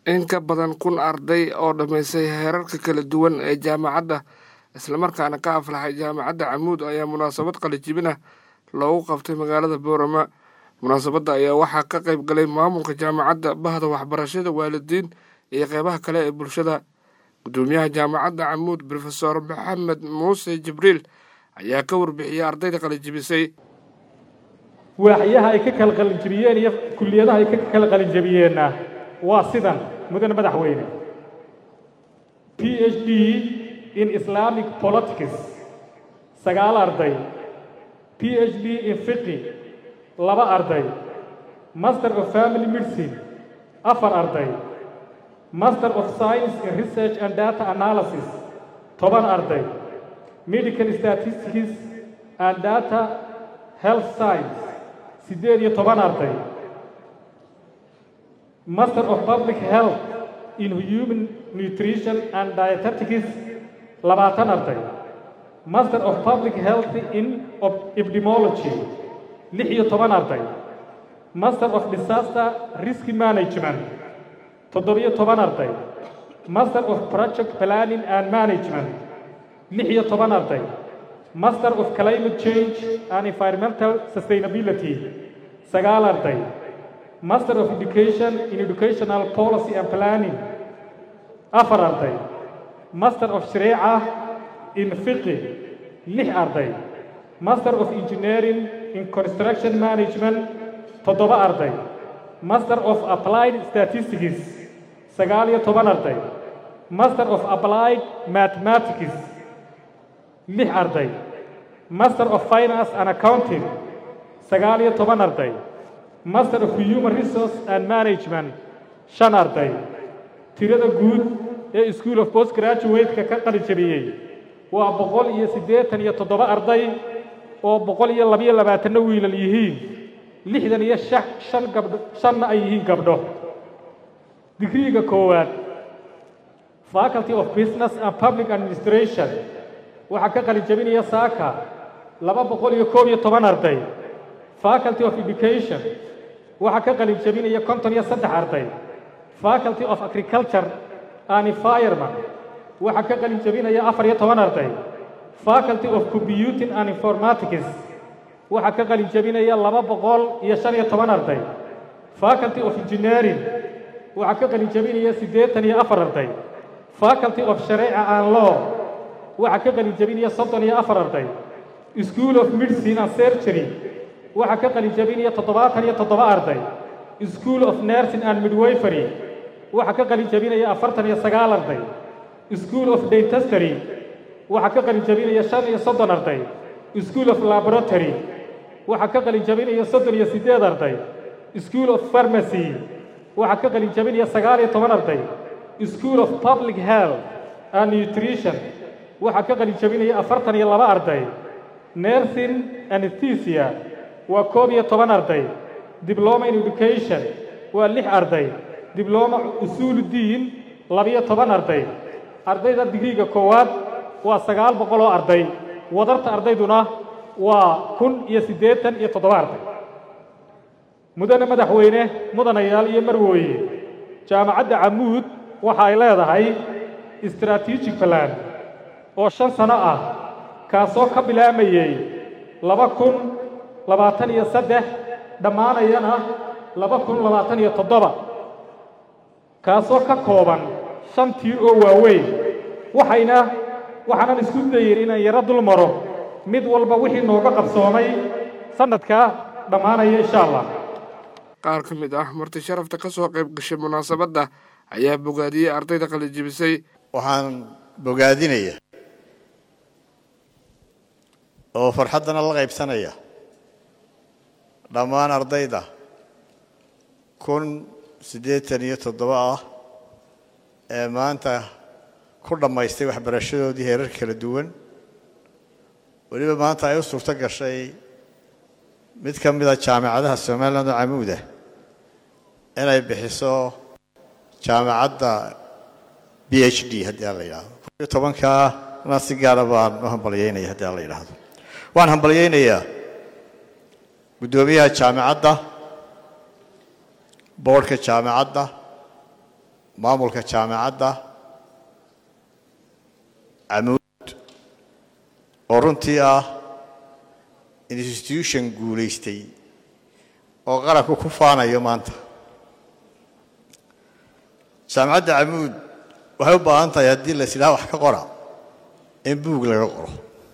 in ka badan kun arday oo dhammaysay heerarka kala duwan ee jaamacadda islamarkaana ka aflaxay jaamacadda camuud ayaa munaasabad qalijibin ah loogu qabtay magaalada boorama munaasabadda ayaa waxaa ka qayb galay maamulka jaamacadda bahda waxbarashada waalidiin iyo qeybaha kale ee bulshada gudoomiyaha jaamacadda camuud rofesor maxamed muuse jibriil ayaa ka warbixiyey ardayda qalijibisay waaxyaha ay ka kala qalinjabiyeen iyo kulliyadaha ay ka kala qalinjabiyeenna waa sidan mudane madaxweyne p h d in islamic politics sagaal arday p h d in fiqi laba arday master of family medicine afar arday master of science in research and data analysis toban arday medical statistics and data health science siddeed iyo toban arday master of public health in human nutrition and dietetics labaatan arday master of public health in epidemiology lix iyo toban arday master of disaster risk management toddobiyo toban arday master of project planning and management lix iyo toban arday master of climate change and environmental sustainability sagaal arday master of education in educational policy and planning afar arday master of shareeca in fiqi lix arday master of engineering in construction management toddoba arday master of applied statistics sagaal iyo toban arday master of applied mathematics lix arday master of finance and accounting sagaal iyo toban arday master of human resource and management shan arday tirada guud ee school of post graduate-ka ka qalijabiyey waa boqol iyo siddeetan iyo toddoba arday oo boqol iyo labiyo labaatanna wiilal yihiin lixdan iyo shan gabdho shanna ay yihiin gabdho digriiga koowaad faculty of business and public administration waxaa ka qalijabinaya saaka laba boqol iyo koob iyo toban arday faculty of education waxaa ka qalijabinaya konton iyo saddex arday faculty of agriculture and environment waxaa ka qalijabinaya afar iyo toban arday faculty of computing and informatics waxaa ka qalijabinaya laba boqol iyo shan iyo toban arday faculty of engineering waxaa ka qalijabinaya siddeetan iyo afar arday faculty of shareeca and law waxaa ka qalijabinaya soddon iyo afar arday school of medicine and surgery waxaa ka qalijabinaya toddobaatan iyo toddoba arday school of nursing and midwifery waxaa ka qalijabinaya afartan iyo sagaal arday school of dentistry waxaa ka qalijabinaya shan iyo soddon arday school of laboratory waxaa ka qalijabinaya soddon iyo siddeed arday school of pharmacy waxaa ka qalijabinaya sagaal iyo toban arday school of public health and nutrition waxaa ka qalijabinaya afartan iyo laba arday nursing anesthesia waa koob iyo toban arday dibloma in education waa lix arday dibloma usuulu diin labiyo toban arday ardayda digriiga koowaad waa sagaal boqol oo arday wadarta ardayduna waa kun iyo siddeetan iyo toddoba arday mudane madaxweyne mudanayaal iyo marwooye jaamacadda camuud waxa ay leedahay strategic plan oo shan sano ah kaasoo ka bilaamayey laba kun labaatan iyo saddex dhammaanayana laba kun labaatan iyo toddoba kaasoo ka kooban shan tiir oo waaweyn waxayna waxaanan isku dayin inaan yaro dul maro mid walba wixii nooga qabsoomay sannadkaa dhammaanaya insha allah qaar ka mid ah marti sharafta ka soo qayb gashay munaasabadda ayaa bogaadiyey ardayda qalijibisay waxaan bogaadinaya oo farxaddana la qaybsanaya dhammaan ardayda kun siddeetan iyo toddoba ah ee maanta ku dhammaystay waxbarashadoodii heerar kala duwan weliba maanta ay u suurto gashay mid ka mida jaamacadaha somaliland oo camuuda inay bixiso jaamacadda b h d haddii aan la yidhaahdo kun iyo tobankaa na si gaara baan u hambalyaynaya haddii aan la yidhaahdo waan hambalyaynayaa guddoomiyaha jaamacadda boodhka jaamacadda maamulka jaamacadda camuud oo runtii ah institution guulaystay oo qaranku ku faanayo maanta jaamacadda camuud waxay u baahan tahay haddii la isidhaha wax ka qora in buug laga qoro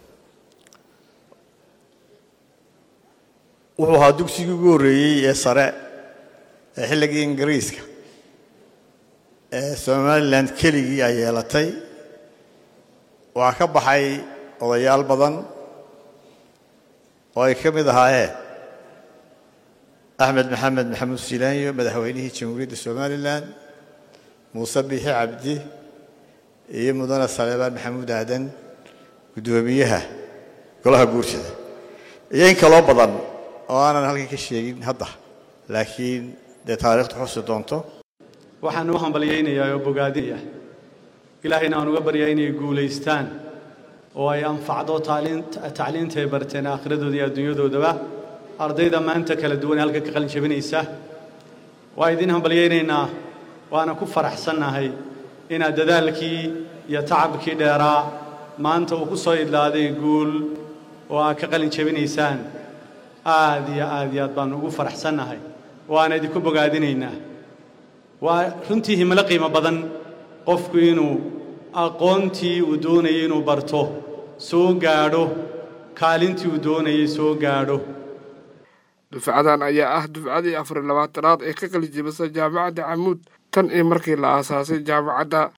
wuxuu ahaa dugsigii ugu horreeyey ee sare ee xilligii ingiriiska ee somalilan keligii ay yeelatay waxaa ka baxay odayaal badan oo ay ka mid ahaayeen axmed maxamed maxamuud silaanyo madaxweynihii jamhuuriyadda somalilan muuse biixi cabdi iyo mudane saleebaan maxamuud aadan guddoomiyaha golaha guursida iyo in kaloo badan oo aanan halkan ka sheegin hadda laakiin dee taariikhtu xusi doonto waxaan u hambalyaynayaa oo bogaadinaya ilaahayna aan uga baryaa inay guulaystaan oo ay anfacdo tacliintay barteen aakhiradooda iyo adduunyadoodaba ardayda maanta kala duwan ee halka ka qalin jabinaysa waa idiin hambalyaynaynaa waana ku faraxsannahay inaad dadaalkii iyo tacabkii dheeraa maanta uu ku soo idlaaday guul oo aad ka qalin jabinaysaan aad iyo aad iyo aad baannu ugu faraxsannahay waana idinku bogaadinaynaa waa runtii himilo qiimo badan qofku inuu aqoontii uu doonayay inuu barto soo gaadho kaalintii uu doonayay soo gaadho dufcadan ayaa ah dufcadii afar iyo labaatanaad ee ka qalijibisa jaamacadda camuud tan iyo markii la aasaasay jaamacadda